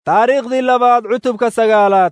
taariikhdii labaad cutubka sagaalaad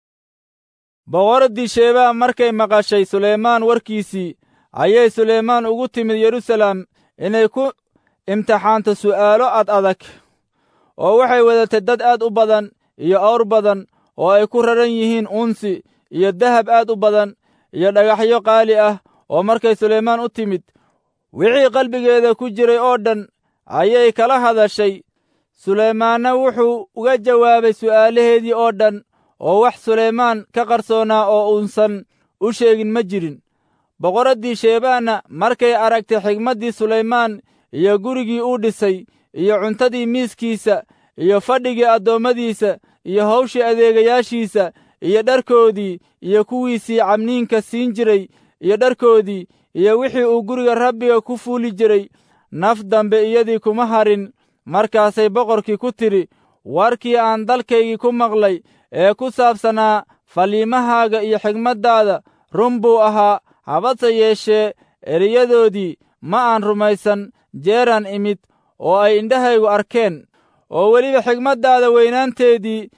boqoraddii sheebaa markay maqashay suleymaan warkiisii ayay suleymaan ugu timid yeruusaalem inay ku imtixaanto su'aalo ad adag oo waxay wadatay dad aad u badan iyo awr badan oo ay ku raran yihiin unsi iyo dahab aad u badan iyo dhagaxyo qaali ah oo markay suleymaan u timid wixii qalbigeeda ku jiray oo dhan ayay kala hadashay suleymaanna wuxuu uga jawaabay su'aalaheedii oo dhan oo wax suleymaan ka qarsoonaa oo uusan u sheegin ma jirin boqoraddii sheebaanna markay aragtay xigmaddii suleymaan iyo gurigii uu dhisay iyo cuntadii miiskiisa iyo fadhigii addoommadiisa iyo hawshii adeegayaashiisa iyo dharkoodii iyo kuwiisii camniinka siin jiray iyo dharkoodii iyo wixii uu guriga rabbiga ku fuuli jiray naf dambe iyadii kuma harin markaasay boqorkii ku tidhi warkii aan dalkaygii ku maqlay ee ku saabsanaa faliimahaaga iyo xigmaddaada run buu ahaa habadse yeeshee eriyadoodii ma aan rumaysan jeeraan imid oo ay indhahaygu arkeen oo weliba xigmaddaada weynaanteedii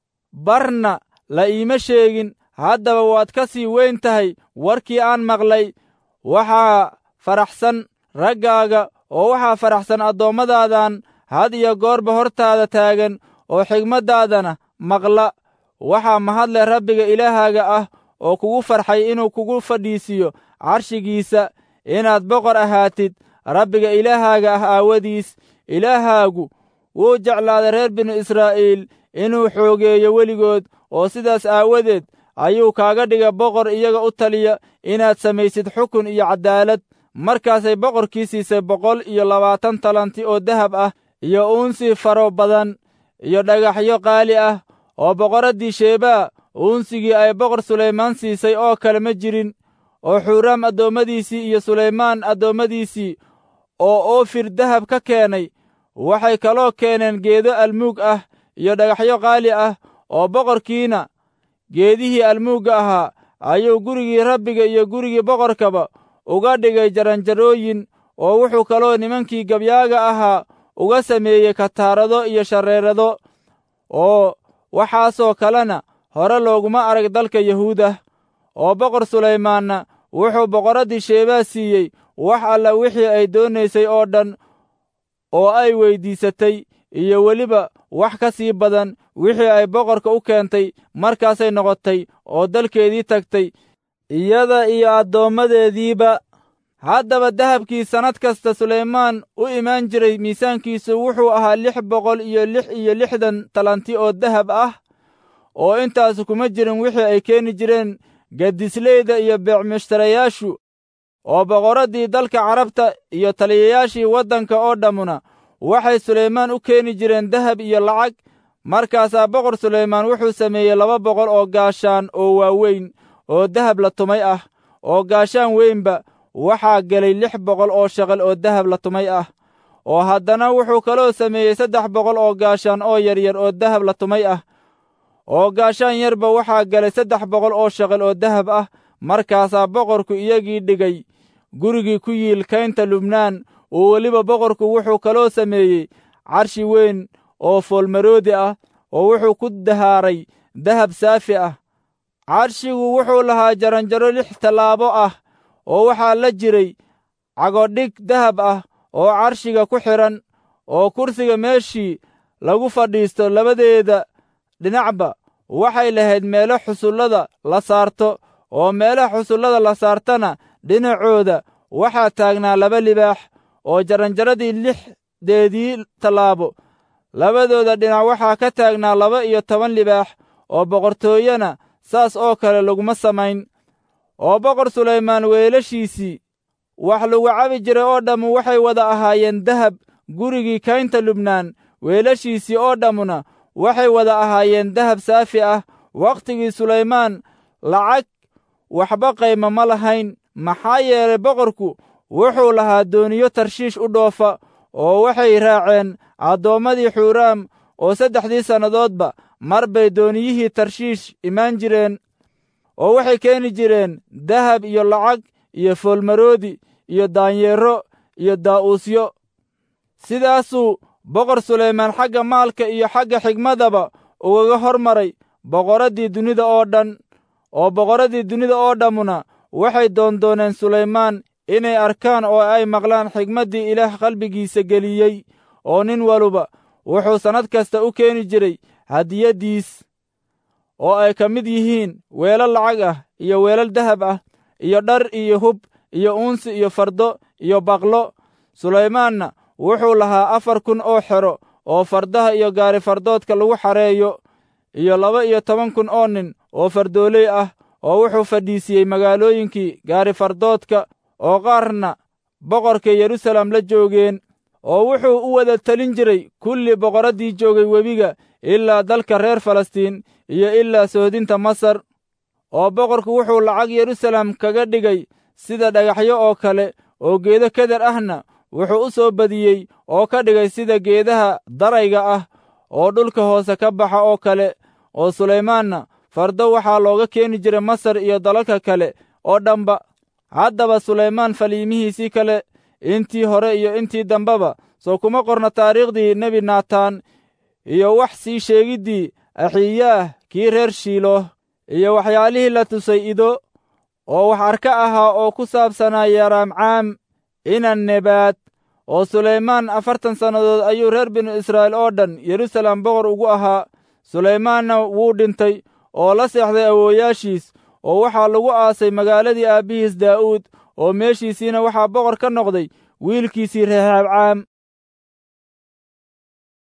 barna la iima sheegin haddaba waad ka sii weyn tahay warkii aan maqlay waxaa faraxsan raggaaga oo waxaa faraxsan addoommadaadaan had iyo goorba hortaada taagan oo xigmaddaadana maqla waxaa mahadle rabbiga ilaahaaga ah oo kugu farxay inuu kugu fadhiisiyo carshigiisa inaad boqor ahaatid rabbiga ilaahaaga ah aawadiis ilaahaagu wuu jeclaaday reer binu israa'iil inuu xoogeeyo weligood oo sidaas aawadeed ayuu kaaga dhiga boqor iyaga u taliya inaad samaysid xukun iyo caddaalad markaasay boqorkii siisay boqol iyo labaatan talanti oo dahab ah iyo uunsi faro badan iyo dhagaxyo qaali ah oo boqoraddii sheebaa uunsigii ay boqor sulaymaan siisay oo kale ma jirin oo xuuraam addoommadiisii iyo sulaymaan addoommadiisii oo oofir dahab ka keenay waxay kaloo keeneen geedo almuug ah iyo dhagaxyo qaali ah oo boqorkiina geedihii almuugga ahaa ayuu gurigii rabbiga iyo gurigii boqorkaba uga dhigay jaranjarooyin oo wuxuu kaloo nimankii gabyaaga ahaa uga sameeyey kataarado iyo shareerado oo waxaasoo kalena hore looguma arag dalka yahuudah oo boqor sulaymaanna wuxuu boqoraddii sheebaa siiyey wax alla wixii ay doonaysay oo dhan oo ay weyddiisatay iyo weliba wax ka sii badan wixii ay boqorka u keentay markaasay noqotay oo dalkeedii tagtay iyada iyo addoommadeediiba haddaba dahabkii sannad kasta sulaymaan u imaan jiray miisaankiisu wuxuu ahaa lix boqol iyo lix iyo lixdan talanti oo dahab ah oo intaas kuma jirin wixii ay keeni jireen gadisleyda iyo beecmushtarayaashu oo boqoraddii dalka carabta iyo taliyayaashii waddanka oo dhammuna waxay sulaymaan u keeni jireen dahab iyo lacag markaasaa boqor sulaymaan wuxuu sameeyey laba boqol oo gaashaan oo waaweyn oo dahab la tumay ah oo gaashaan weynba waxaa gelay lix boqol oo shaqal oo dahab la tumay ah oo haddana wuxuu kaloo sameeyey saddex boqol oo gaashaan oo yaryar oo dahab la tumay ah oo gaashaan yarba waxaa galay saddex boqol oo shaqal oo dahab ah markaasaa boqorku iyagii dhigay gurigii ku yiil kaynta lubnaan oo weliba boqorku wuxuu kaloo sameeyey carshi weyn oo foolmaroodi ah oo wuxuu ku dahaaray dahab saafi ah carshigu wuxuu lahaa jaranjaro lix tallaabo ah oo waxaa la jiray cagodhig dahab ah oo carshiga ku xidhan oo kursiga meeshii lagu fadhiisto labadeeda dhinacba waxay lahayd meelo xusullada la saarto oo meelaha xusullada la saartana dhinacooda waxaa taagnaa laba libaax oo jaranjaradii lixdeedii tallaabo labadooda dhinac waxaa ka taagnaa laba iyo toban libaax oo boqortooyana saas oo kale laguma samayn oo boqor sulaymaan weelashiisii wax lagu cabi jiray oo dhammu waxay wada ahaayeen dahab gurigii kaynta lubnaan weelashiisii oo dhammuna waxay wada ahaayeen dahab saafi ah wakhtigii sulaymaan lacag waxba qayma ma lahayn maxaa yeelay boqorku wuxuu lahaa dooniyo tarshiish u dhoofa oo waxay raaceen addoommadii xuuraam oo saddexdii sannadoodba mar bay dooniyihii tarshiish imaan jireen oo waxay keeni jireen dahab iyo lacag iyo foolmaroodi iyo daanyeero iyo daa'uusyo sidaasuu boqor sulaymaan xagga maalka iyo xagga xigmadaba ugaga hor maray boqoraddii dunida oo dhan oo boqorraddii dunida oo dhammuna waxay doondooneen sulaymaan inay arkaan oo ay maqlaan xigmaddii ilaah qalbigiisa geliyey oo nin waluba wuxuu sannad kasta u keeni jiray hadiyaddiis oo ay ka mid yihiin weelal lacag ah iyo weelal dahab ah iyo dhar iyo hub iyo uunsi iyo fardo iyo baqlo sulaymaanna wuxuu lahaa afar kun oo xero oo fardaha iyo gaari fardoodka lagu xareeyo iyo laba iyo toban kun oo nin oo fardooley ah oo wuxuu fadhiisiyey magaalooyinkii gaari fardoodka oo qaarna boqorka yerusalem la joogeen oo wuxuu u wada telin jiray kulli boqorraddii joogay webiga ilaa dalka reer falastiin iyo ilaa sohdinta masar oo boqorku wuxuu lacag yerusalem kaga dhigay sida dhagaxyo oo kale oo geedo keder ahna wuxuu u soo badiyey oo ka dhigay sida geedaha darayga ah oo dhulka hoose ka baxa oo kale oo sulaymaanna fardo waxaa looga keeni jiray masar iyo dalalka kale oo dhanba haddaba sulaymaan faliimihiisii kale intii hore iyo intii dambeba soo kuma qorna taariikhdii nebi naataan iyo wax sii sheegiddii axiyaah kii reer shiilo iyo waxyaalihii la tusay ido oo wax arka ahaa oo ku saabsanaa yaraamcaam inan nebaad oo sulaymaan afartan sannadood ayuu reer binu israa'iil oo dhan yerusalem boqor ugu ahaa sulaymaanna wuu dhintay oo la seexday awoowayaashiis oo waxaa lagu aasay magaaladii aabbihiis daa'uud oo meeshiisiina waxaa boqor ka noqday wiilkiisii rehaabcaam